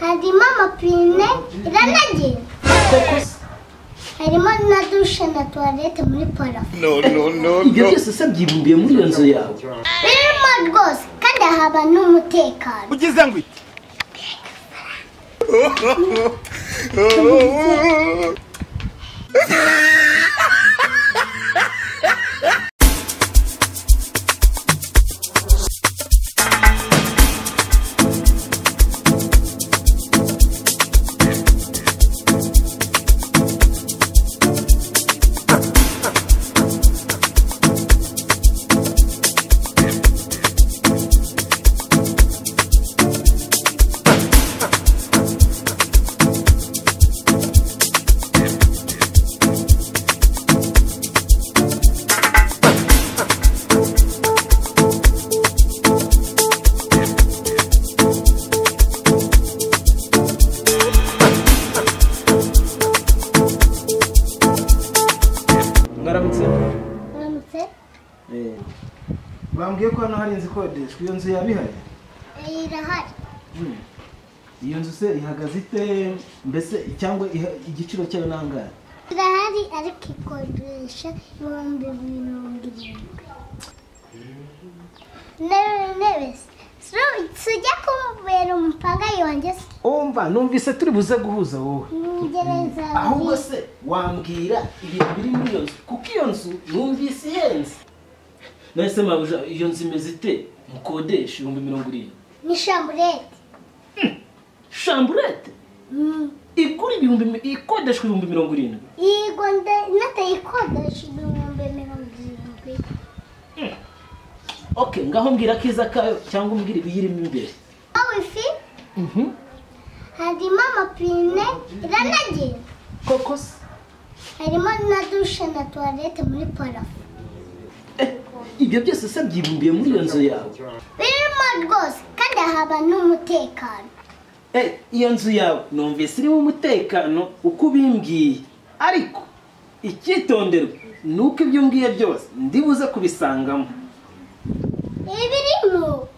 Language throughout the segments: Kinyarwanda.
harimo amapine iranagira harimo na dushe na tuwarete muri parafo No, no, no, ibyo no. byose usa byibumbiye muri iyo nzu yawe birimo rwose kandi haba n'umutekano Ugize ngo ite? mwaramutse uramutse bambwiye ko hano hari inzu ikodeshwa iyo nzu yaba ihari irahari Hmm. iyo nzu se ihagaze ite mbese cyangwa iha- igiciro cyayo ni angahe irahari ariko ikodesha ibihumbi mirongo irindwi intebe intebe so tujya kumubera umupanga yanjye umva numvise turi buze guhuza wowe ngereza ahubwo se wambwira ibintu biri muri iyo nzu kuko iyo nzu numvise ihenze nahise mabuja iyo nzu imeze ite mukodesha ibihumbi mirongo irindwi ni shamburete shamburete igura ibihumbi mi- ikodeshwa ibihumbi mirongo irindwi yego natayikodesha ibihumbi mirongo irindwi ok ngaho mbwira akiza kayo cyangwa umbwira ibiyirimo imbere aho ifi harimo amapine iranagira koko se harimo na dushe na tuwarete muri parafo Eh, ibyo byose se byibumbiye muri iyo nzu yawe birimo rwose kandi haba n'umutekano Eh, iyo nzu yawe numvise irimo umutekano uko ubimbwiye ariko icyitonderwa ni uko ibyo umbwiye byose ndibuze kubisangamo ibirimo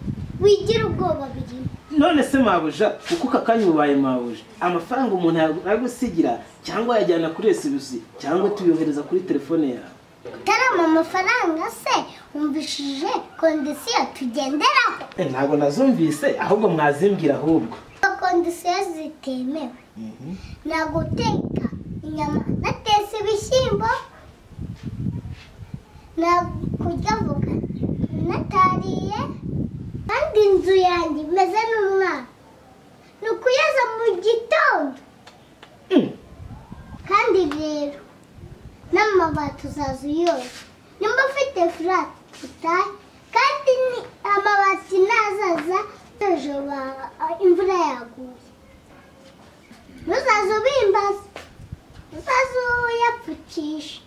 wigira ubwoba birimo none se mabuja kuko aka kanya ubaye mabuja amafaranga umuntu yagusigira cyangwa yajyana kuri esibusi cyangwa tuyohereza kuri telefone yawe utarama amafaranga se wumvishije kondisiyo tugenderaho Eh, ntabwo nazumvise ahubwo mwazimbwira ahubwo kondisiyo zitemewe na guteka inyama natetse ibishyimbo na kurya voka natariye kandi inzu yanjye imeze n'umwana ni ukuyoza mu gitondo Mm. kandi rero n'amabati uzaza uyoza nimba ufite furati utahe kandi ni- amabati ntazaza ejo ba- imvura yaguye ntuzaze ubimbaza ntuzaze uyapfukisha